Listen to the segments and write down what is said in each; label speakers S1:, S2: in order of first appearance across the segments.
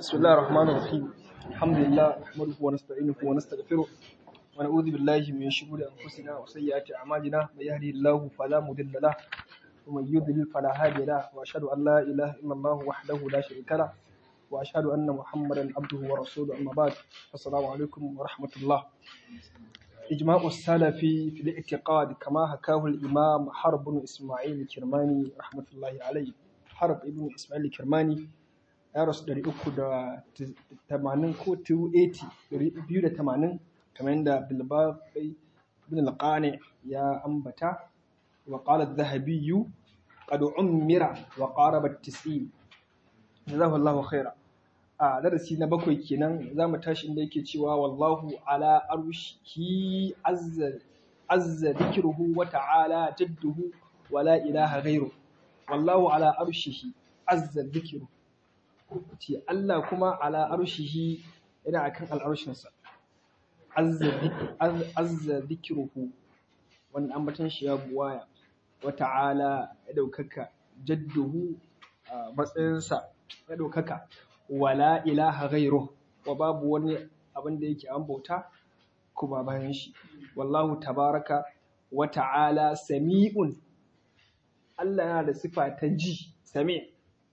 S1: بسم الله الرحمن الرحيم الحمد لله نحمده ونستعينه ونستغفره ونعوذ بالله من شرور انفسنا وسيئات اعمالنا من يهده الله فلا مضل له ومن يضلل فلا هادي له واشهد ان لا اله الا الله وحده لا شريك له واشهد ان محمدا عبده ورسوله اما بعد السلام عليكم ورحمه الله إجماع السلف في الاعتقاد كما حكاه الإمام حرب بن إسماعيل الكرماني رحمة الله عليه حرب ابن إسماعيل الكرماني ya rasu ɗari uku da tamanin ko 280 ɗari biyu da tamanin kamar yadda bilbaɓai bin alƙane ya ambata wa ƙala zahabiyu qad ummira wa qaraba tis'in jazahu Allahu khaira a darasi na bakwai kenan za mu tashi inda yake cewa wallahu ala arshihi azza azza dhikruhu wa ta'ala jadduhu wa la ilaha ghairu wallahu ala arshihi azza dhikruhu ce Allah kuma ala arshihi yana akan al'arshinsa azza dhikruhu wannan ambatan shi ya buwaya wa ta'ala ya daukaka jadduhu matsayinsa ya daukaka wala ilaha ghairu wa babu wani abin da yake an bauta kuma bayan shi wallahu tabaraka wa ta'ala sami'un Allah yana da sifa ta ji sami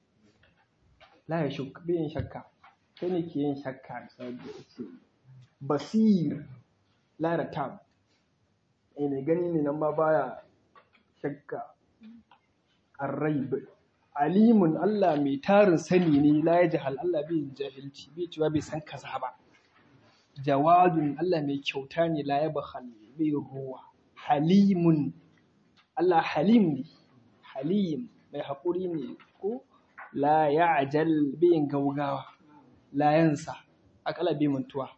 S1: la ya shukka yin shakka kai ne ke yin shakka saboda ce basir la da tab ne gani ne nan ma baya shakka arraib alimun Allah mai tarin sani ne la ya jahal Allah bai jahilci bai cewa bai san kaza ba jawadun Allah mai kyauta ne la ya bakhal bai ruwa halimun Allah halim ne halim mai haƙuri ne ko la ya ajal bai gaugawa la yansa akala bai mantuwa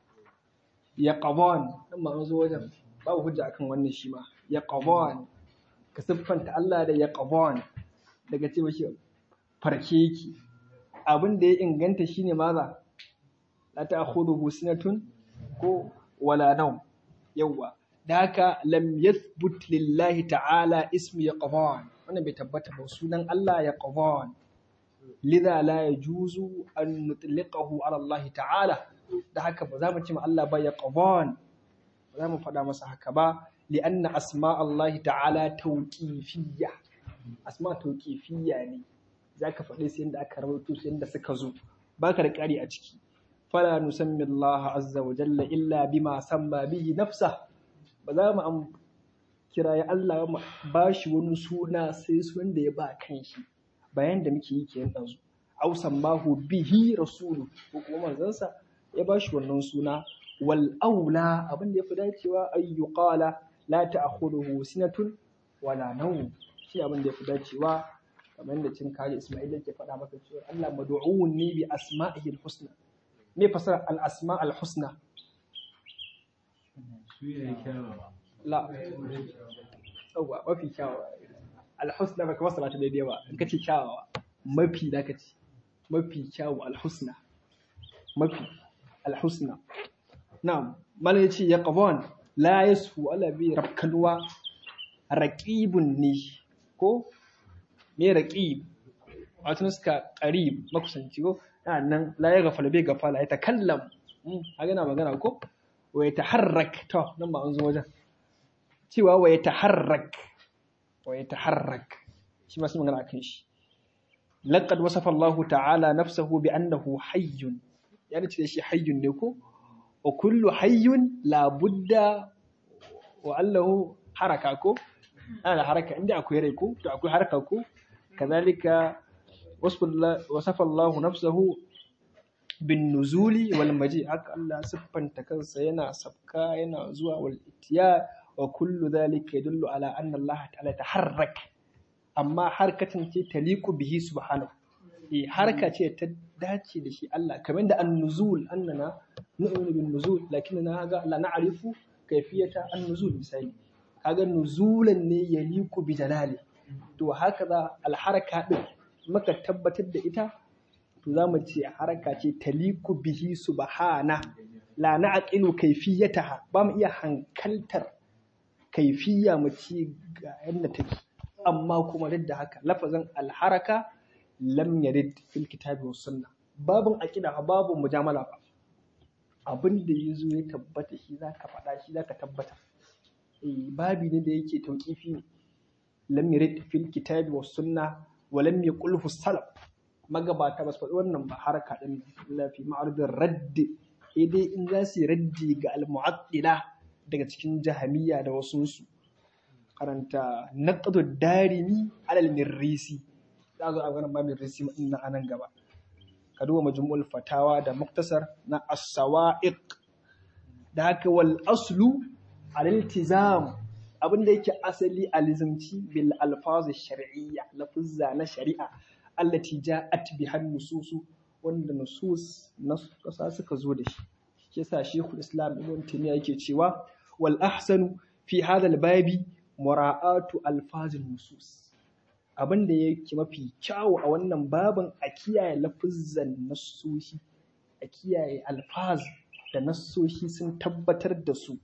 S1: ya qabon dan ma zo wajen babu hujja akan wannan shi ma ya qabon ka siffanta Allah da ya qabon daga ce mashi farke yake abin da ya inganta shine maza la ta'khudhuhu sinatun ko wala nawm yawa da haka lam yathbut lillahi ta'ala ismu yaqban wannan bai tabbata ba sunan Allah yaqban lidha la yajuzu an nutliqahu ala Allah ta'ala da haka ba za mu ce ma Allah ba yaqban ba za mu faɗa masa haka ba li'anna asma Allah ta'ala tawqifiyya asma tauqifiyya ne zaka faɗi sai inda aka rawaito sai inda suka zo baka da ƙari a ciki fala nusammi Allah azza wa jalla illa bima samma bihi nafsa ba za mu am kiraye Allah ba shi wani suna sai sunan da ya ba kanshi bayan da muke yi kenan ɗazu aw sammahu bihi rasulu ko kuma manzansa ya ba shi wannan suna wal aula abin da ya fi dacewa ayyuqala la ta'khudhuhu sinatun wala nawm shi abin da ya fi dacewa kamar da cin kare Ismail yake faɗa maka cewa Allah mad'uun ne bi asma'ihi al-husna me fasara al-asma al-husna la yawa mafi kyawawa al-husna baka fasara ta daidai ba in kace kyawawa mafi da kace mafi kyawu al-husna mafi al-husna na'am mala yace ya qabon la yasu ala bi rabkalwa raqibun ne ko me raqib wato suka qarib makusanci ko nan la ya gafala bai gafala ya takallam a gana magana ko wa ya taharrak to nan ba an zo wajen cewa wa ya taharrak wa ya taharrak shi ma sun magana akan shi laqad wasafa Allah ta'ala nafsahu bi annahu hayyun ya ce shi hayyun ne ko wa kullu hayyun la budda wa allahu haraka ko ana haraka inda akwai rai ko to akwai haraka ko kazalika wasafa Allah nafsahu bin nuzuli wal maji haka Allah siffanta kansa yana sabka yana zuwa wal itiya wa kullu dhalika yadullu ala anna Allah ta'ala taharrak amma harkatan ce taliqu bihi subhanahu eh harka ce ta dace da shi Allah kamar da an-nuzul annana nu'minu bin nuzul lakinna ga la na'rifu kayfiyata an-nuzul misali kaga nuzulan ne ya liku bi jalali to haka za alharaka din maka tabbatar da ita to za mu ce haraka ce taliku bihi subhana la na'qilu kayfiyataha ba mu iya hankaltar kaifiya mu ci ga yadda take amma kuma duk da haka lafazin alharaka lam yarid fil kitabi was sunna babin aqida fa babin mujamala fa abin da ya zo ya tabbata shi za ka faɗa shi za ka tabbata eh babi ne da yake tauƙifi ne lam yurid fil kitabi was sunna wa lam yaqulhu salaf magabata ba su faɗi wannan ba haraka din illa fi ma'arudin raddi sai dai in za su yi raddi ga al-mu'attila daga cikin jahamiyya da wasu su karanta naqdu darimi alal mirrisi za zo a ganin ba mirrisi din nan anan gaba ka duba majmu'ul fatawa da muktasar na as-sawa'iq da haka wal aslu al-iltizam abinda yake asali alizamci bil alfaz shar'iyya lafuzza na shari'a allati ja'at biha nususu wanda nusus na kasa suka zo da shi shi yasa shekul islam ibn taymiya yake cewa wal ahsanu fi hadha al babi mura'atu alfazin nusus abin da yake mafi kyawu a wannan babin a kiyaye lafuzzan nassoshi a kiyaye alfaz da nassoshi sun tabbatar da su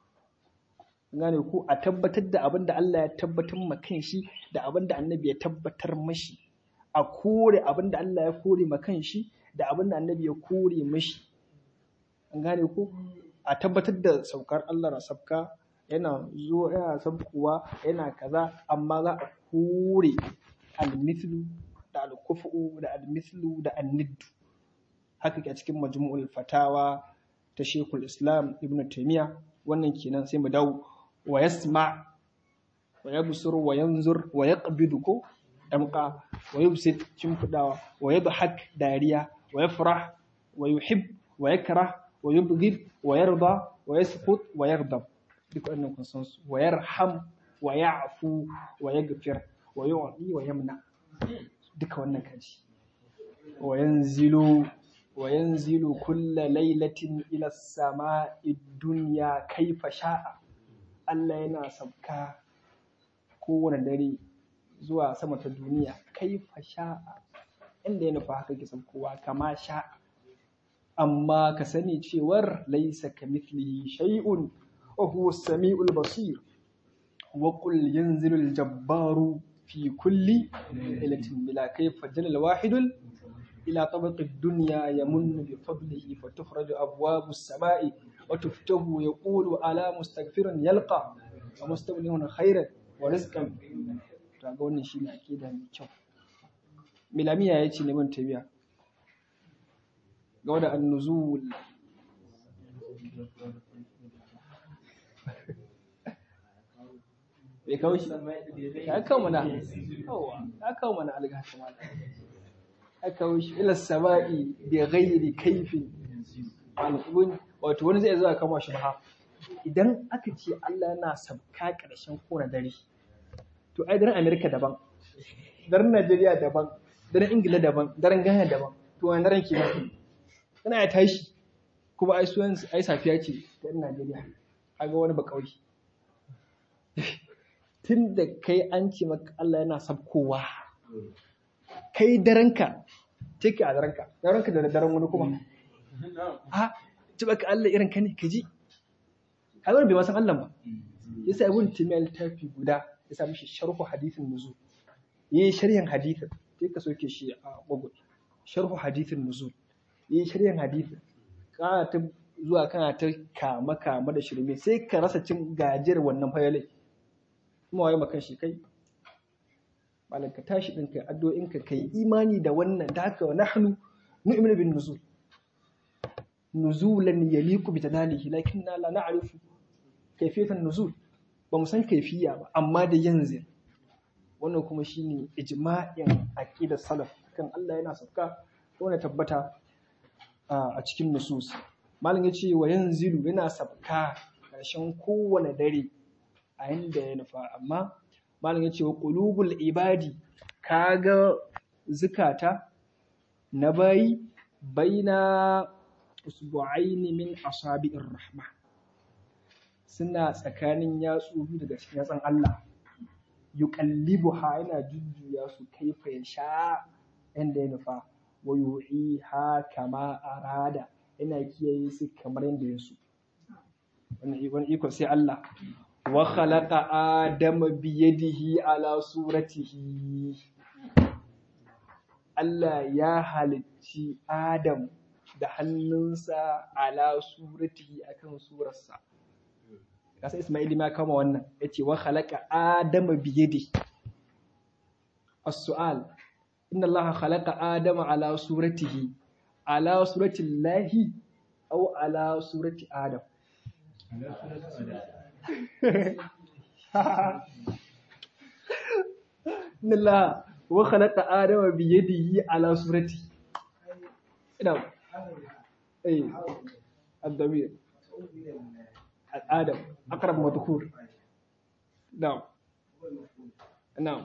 S1: gane ko a tabbatar da abin da Allah ya tabbatar ma kanshi da abin da annabi ya tabbatar mashi a kore abin da Allah ya kore ma kanshi da abin da annabi ya kore mashi gane ko a tabbatar da saukar Allah na sabka yana zo yana sabkuwa yana kaza amma za a kore almithlu da alkufu da almithlu da anniddu haka ke a cikin majmu'ul fatawa ta Sheikhul Islam Ibn Taymiyyah wannan kenan sai mu dawo wa yasma wa yabsur wa yanzur wa yaqbidu ko damqa wa yubsid cimfudawa wa yadhak dariya wa yafrah wa yuhib wa yakrah wa yubghid wa yarda wa yasqut wa yaghdab duk wannan kun san su wa yarham wa ya'fu wa yaghfir wa yu'ti wa yamna duka wannan kaji wa yanzilu wa yanzilu kulla lailatin ila sama'i dunya kaifa sha'a Allah yana sabka kowane dare zuwa sama ta duniya kaifa sha'a inda ya nufa haka ke sabkowa kama sha'a amma ka sani cewar laisa kamithlihi shay'un wa huwa as-sami'ul basir wa qul yanzilu al-jabbaru fi kulli lailatin bila kayfa jalal wahidul إلى طبق الدنيا يمن بفضله فتخرج أبواب السماء وتفتح يقول على مستغفر يلقى ومستغني خيرا ورزقا ga wannan shi ne akida mai kyau milamiya ya ce neman tabiya ga wadda annuzul bai kawo shi ya kawo mana ya kawo mana algata mana aka wuce ila sama'i bi ghairi kaifin wato wani zai zuwa kama shi ba idan aka ce Allah yana sabka ƙarshen kona dare to ai daren Amerika daban daren Najeriya daban daren Ingila daban daren Ghana daban to wani daren ke kana ya tashi kuma ai suwan ai safiya ce ta Najeriya kaga wani ba kauye tun da kai an ce maka Allah yana sabkowa kai daranka take a daranka daranka da daren wani kuma a ci baka Allah irin ka ne ka ji a wani bai ma san Allah ba yasa ibn timiya littafi guda ya sa mishi sharhu hadithin nuzul yayi sharhin hadithin sai ka soke shi a google sharhu hadithin nuzul yayi sharhin hadithin kana ta zuwa kana ta kama kama da shirme sai ka rasa cin gajiyar wannan fayalai kuma waye makan shi kai malam ka tashi ɗin kai addu'o'in ka kai imani da wannan da haka wa nahnu nu'minu bin nuzul nuzulan yaliqu bi jalalihi lakinna la na'rifu kayfiyatan nuzul ba mu san kaifiya ba amma da yanzu wannan kuma shine ijma'in aqidar salaf kan Allah yana sauka wanda tabbata a cikin nusus malam yace wa yanzilu yana sabka ƙarshen kowane dare a inda ya nufa amma malam ya ce wa ƙulubul ibadi kaga zukata na bayi baina usbu'aini min asabi'ir rahma suna tsakanin yatsu biyu daga cikin yatsan Allah yuqallibuha yana jujjuya su kaifa ya sha inda ya nufa wa yu'iha kama arada yana kiyaye su kamar yadda ya so wannan iko sai Allah wa khalaqa adama biyadihi ala suratihi Allah ya halicci Adam da hannunsa ala suratihi akan surarsa kasa Ismail ma kama wannan yace wa khalaqa adama biyadi as-su'al inna Allah khalaqa adama ala suratihi ala surati Allah aw ala surati Adam inna Allah wa khalaqa adama biyadihi ala surati ina eh الضمير آدم أقرب مذكور نعم نعم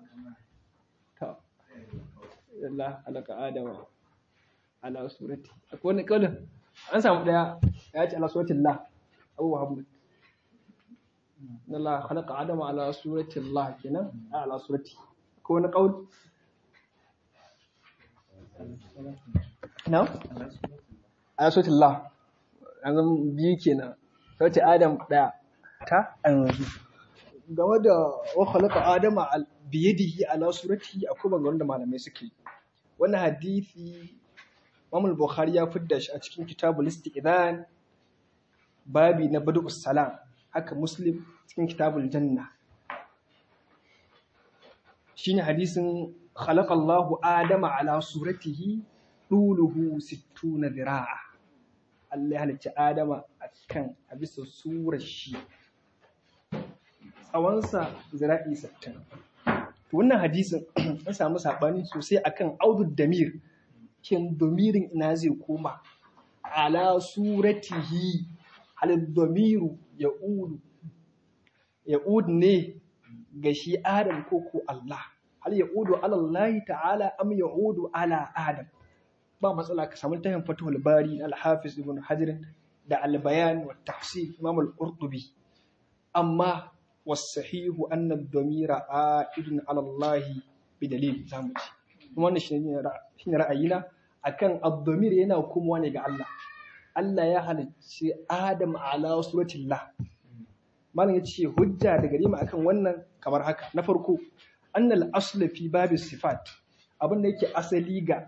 S1: Allah alaka Adama ala surati akwai wani kaulin an samu daya ya ce ala suratin la Abu Muhammad Allah khalaqa Adama ala surati Allah kenan ala surati akwai wani kaul na ala surati Allah an zama biyu kenan sauti Adam ɗaya ta a yanzu game da wa khalaqa Adama biyadihi ala suratihi akwai bangaron da malamai suke yi wannan hadisi Imam Bukhari ya fidda shi a cikin kitabul istiqdan babi na badus salam haka Muslim cikin kitabul janna shine hadisin khalaqa Allahu Adama ala suratihi duluhu 60 dhira'a Allah ya halicci Adama a kan a bisa surar shi tsawonsa zira'i sittin. To wannan hadisin an samu saɓani sosai akan audud damir kin domirin ina zai koma ala suratihi hal domiru ya udu ya udu ne ga shi Adam ko ko Allah hal ya udu ala Allah ta'ala am ya udu ala Adam ba matsala ka samu tahin fatuhul bari na al-hafiz ibn hajar da al-bayan wa tafsir imam al-qurtubi amma was-sahihu anna ad-damira a'idun ala Allah bi dalil zamu ci kuma wannan shine shine ra'ayina akan ad-damir yana komawa ne ga Allah Allah ya halicci Adam ala suratillah malam yace hujja da gare mu akan wannan kamar haka na farko annal aslu fi babis sifat abin da yake asali ga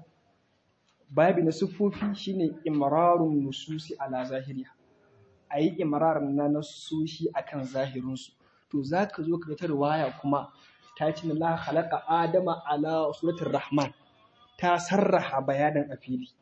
S1: babi na siffofi shine imrarun nususi ala zahiriya a yi imrar na nasushi akan zahirinsu to za ka zo ka ta riwaya kuma ta ce na la khalaqa adama ala suratul rahman ta sarraha bayanin a fili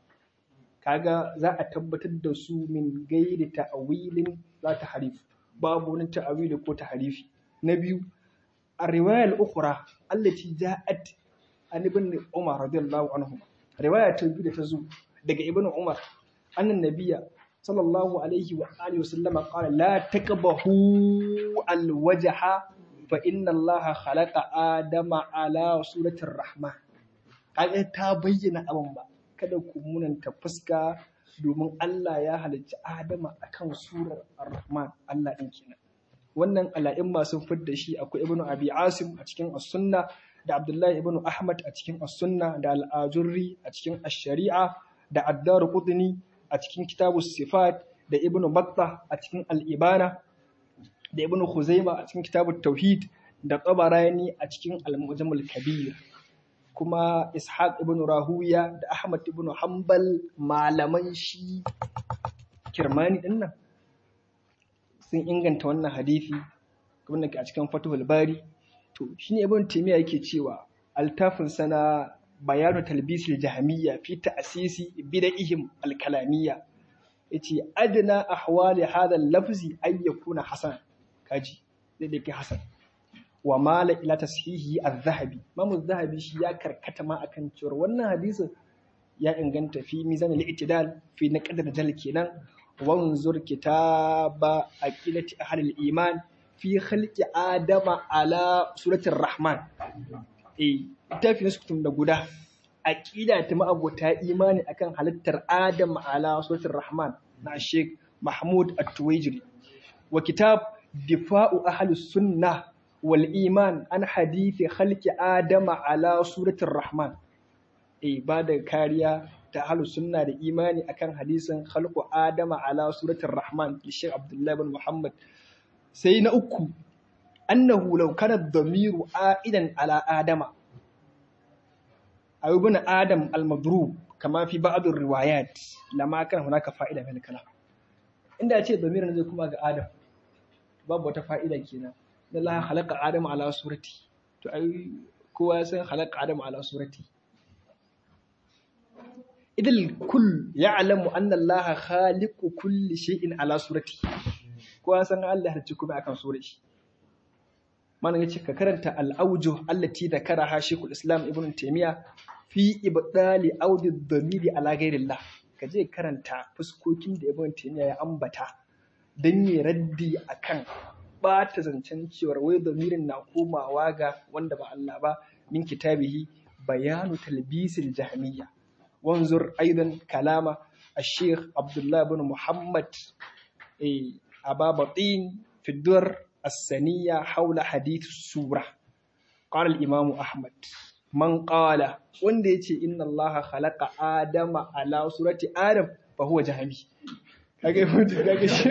S1: kaga za a tabbatar da su min gairi ta'awilin za ta harif babu wani ta'awili ko ta harifi na biyu a riwayar ukhra allati ja'at an ibn umar radiyallahu anhu riwaya ta biyu da ta zo daga ibn umar annan nabiya sallallahu alaihi wa alihi wasallam qala la taqbahu alwajha fa inna allaha khalaqa adama ala suratir rahman kaga ta bayyana abin ba kada ku munanta fuska domin Allah ya halicci Adama akan surar Ar-Rahman Allah din kenan wannan ala'in masu fidda shi akwai Ibn Abi Asim a cikin As-Sunna da Abdullahi ibn Ahmad a cikin As-Sunna da Al-Ajurri a cikin Ash-Shari'a da Ad-Darqutni a cikin Kitabus Sifat da Ibn Battah a cikin Al-Ibana da Ibn Khuzaimah a cikin Kitabut Tauhid da Tabarani a cikin Al-Mujammal Kabir kuma Ishaq ibn Rahuya da Ahmad ibn Hanbal malaman shi Kirmani din nan sun inganta wannan hadisi kuma a cikin Fathul Bari to shine Ibn Taymiyyah yake cewa altafin sana bayanu talbisil jahmiyya fi ta'sisi bid'ihim al-kalamiyya yace adna ahwali hadha al-lafzi ay yakuna hasan kaji zai dake hasan wa mala ila tashihi az-zahabi Imam az-zahabi shi ya karkata ma akan cewa wannan hadisin ya inganta fi mizan al-i'tidal fi naqd al kenan wanzur kitaba aqilati ahli al-iman fi khalqi adama ala suratir rahman eh littafin su da guda aqida ta ma'abota imani akan halittar adam ala suratir rahman na Sheikh Mahmud At-Tuwaijiri wa kitab difa'u ahli sunnah wal iman an hadithi khalqi adama ala suratir rahman eh ba da kariya ta ahli sunna da imani akan hadisin khalqu adama ala suratir rahman ki Sheikh Abdullah bin Muhammad sai na uku annahu law kana dhamiru aidan ala adama أو ابن آدم المضروب كما في بعض الروايات لما كان هناك فائدة من الكلام inda ce damirin zai kuma ga Adam babu wata fa'ida kenan da Allah khalaqa Adam ala surati to ai kowa ya san khalaqa Adam ala surati idil kull ya'lamu anna Allah khaliqu kulli shay'in ala surati kowa ya san Allah halicci kuma akan surar shi mana yace ka karanta al-awjuh allati dakaraha Sheikhul Islam Ibn Taymiyyah fi ibdali audi dhamiri ala ghairillah ka je karanta fuskokin da Ibn Taymiyyah ya ambata dan yi raddi akan bata zancen cewar wai dhamirin na komawa ga wanda ba Allah ba min kitabihi bayanu talbisil jahmiyya wanzur aidan kalama الشيخ عبد الله بن محمد أبا بطين في الدر السنية حول حديث السورة قال الإمام أحمد من قال wanda yace inna Allah khalaqa Adama ala surati Adam fa huwa jahmi kage mutu kage shi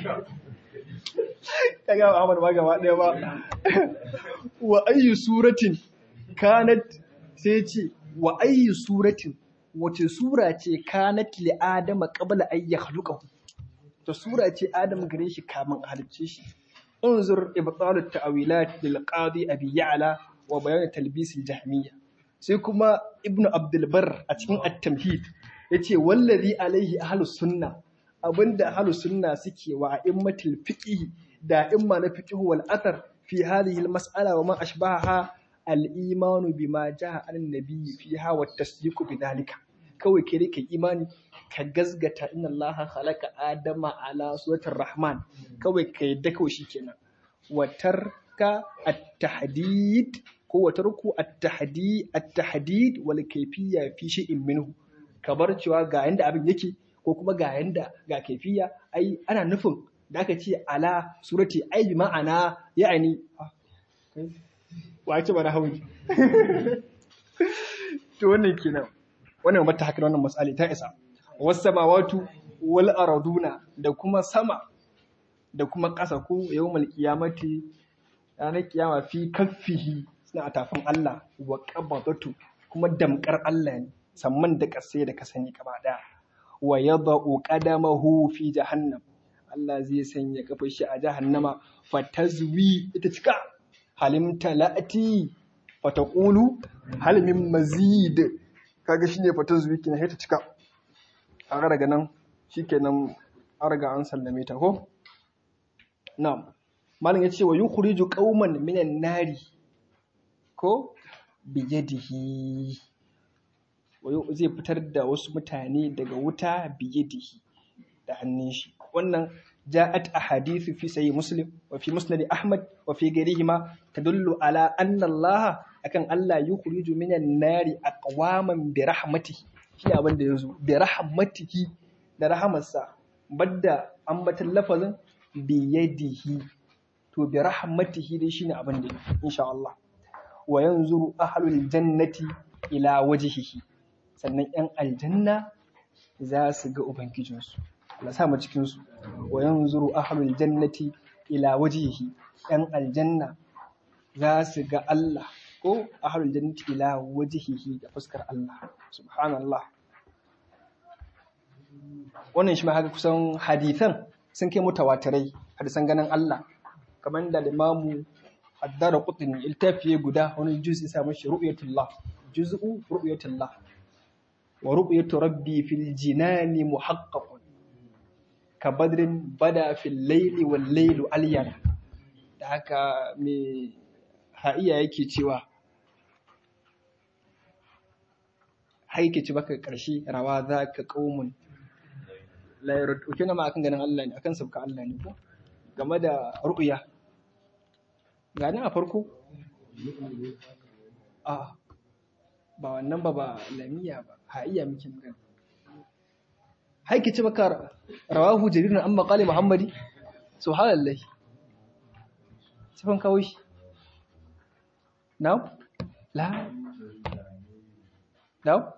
S1: kage Ahmad ba gaba daya ba wa ayyu suratin kanat sai yace wa ayyu suratin wace sura ce kanat li Adama qabla ay yakhluqahu to sura ce Adam gare shi kamin halicce shi انظر إبطال التأويلات للقاضي أبي يعلى وبيان تلبيس الجهمية سيكما ابن عبد البر أتكين التمهيد يتي والذي عليه أهل السنة أبند أهل السنة سكي وأئمة الفقه دائما الفقه والأثر في هذه المسألة وما أشبهها الإيمان بما جاء عن النبي فيها والتصديق بذلك kawai ke kai imani ka gazgata inna Allah khalaqa adama ala suratul rahman kawai ka yadda kawai shikenan watarka at-tahdid ko watarku at-tahdid at-tahdid wal kayfiyya fi shay'in minhu ka bar cewa ga yanda abin yake ko kuma ga yanda ga kayfiyya ai ana nufin da aka ce ala surati ai bi ma'ana ya'ani wace bara hawi to wannan kenan wannan mata haka wannan matsali ta isa wasu samawatu wal araduna da kuma sama da kuma ƙasa ko yawmal qiyamati ranar kiyama fi kaffihi suna a tafin Allah wa qabadatu kuma damkar Allah ne samman da ƙasa da ka sani gaba daya wa yadau qadamahu fi jahannam Allah zai sanya kafar shi a jahannama fatazwi ita cika halim talati fataqulu hal min mazid kaga shine fatazwi kina ta cika a daga nan shikenan an riga an sallame ta ko na'am malam yace wa yukhriju qauman minan nari ko bi yadihi wayo zai fitar da wasu mutane daga wuta bi yadihi da hannun shi wannan ja'at ahadithu fi sahih muslim wa fi musnad ahmad wa fi ghayrihima tadullu ala anna allah akan allah yukhriju minan nari aqwaman bi rahmatihi shi abin da yazo bi rahmatihi da rahamarsa badda ambatan lafazin bi yadihi to bi rahmatihi dai shine abin da insha Allah wa yanzuru ahlul jannati ila wajhihi sannan yan aljanna za su ga ubangijinsu Allah sa mu cikin su wa yanzuru ahlul jannati ila wajhihi yan aljanna za su ga Allah ko ahlul jannati ila wajhihi da fuskar Allah subhanallah wannan shi ma haka kusan hadithan sun kai mutawatirai hadisan ganin Allah kamar da limamu addara qutni iltafiye guda wani juz ya samu shi ru'yatullah juz'u ru'yatullah wa ru'yatu rabbi fil jinani muhaqqaqun ka badrin bada fil layli wal laylu alyana da haka me ha'iya yake cewa haike ci baka karshe rawa za ka qaumun la yardu kina ma akan ganin Allah ne akan sabka Allah ne ko game da ru'ya gani a farko a ba wannan ba ba lamiya ba ha'iya muke magana haike ci baka rawahu jarir an maqali muhammadi subhanallahi sifan kawai shi now la now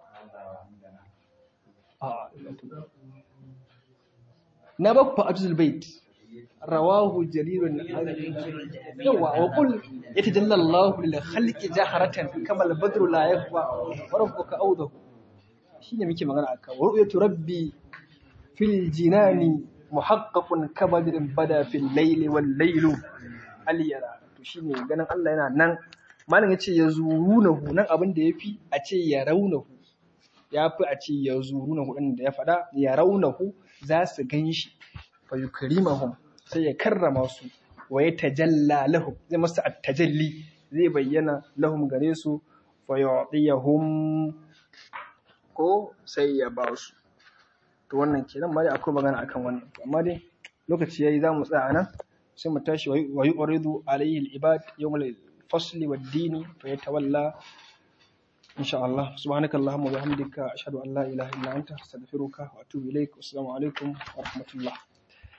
S1: a na ba ku fa'atul bait rawahu jarirun yawa wa qul yatajalla Allahu lil khalqi jaharatan kama al badru la yakhfa wa rabbuka awdahu shine muke magana akan wa ru'yatu rabbi fil jinani muhaqqaqun kabadrin bada fil layli wal laylu aliyara to shine ganin Allah yana nan malam yace ya zurunahu nan abin da yafi a ce ya raunahu yafi a ce ya zurunahu din da ya faɗa ya raunahu za su ganshi fa yukrimahum sai ya karrama su wa ya tajalla lahum zai masa at-tajalli zai bayyana lahum gare su fa yu'tiyahum ko sai ya ba su to wannan kenan ma dai akwai magana akan wannan amma dai lokaci yayi za mu tsaya nan sai mu tashi wa yu'ridu alayhi al-ibad yawm al-fasli wad-dini fa yatawalla insha Allah subhanaka allahumma wa bihamdika ashhadu an la ilaha illa anta astaghfiruka wa atubu ilaik assalamu alaikum wa rahmatullah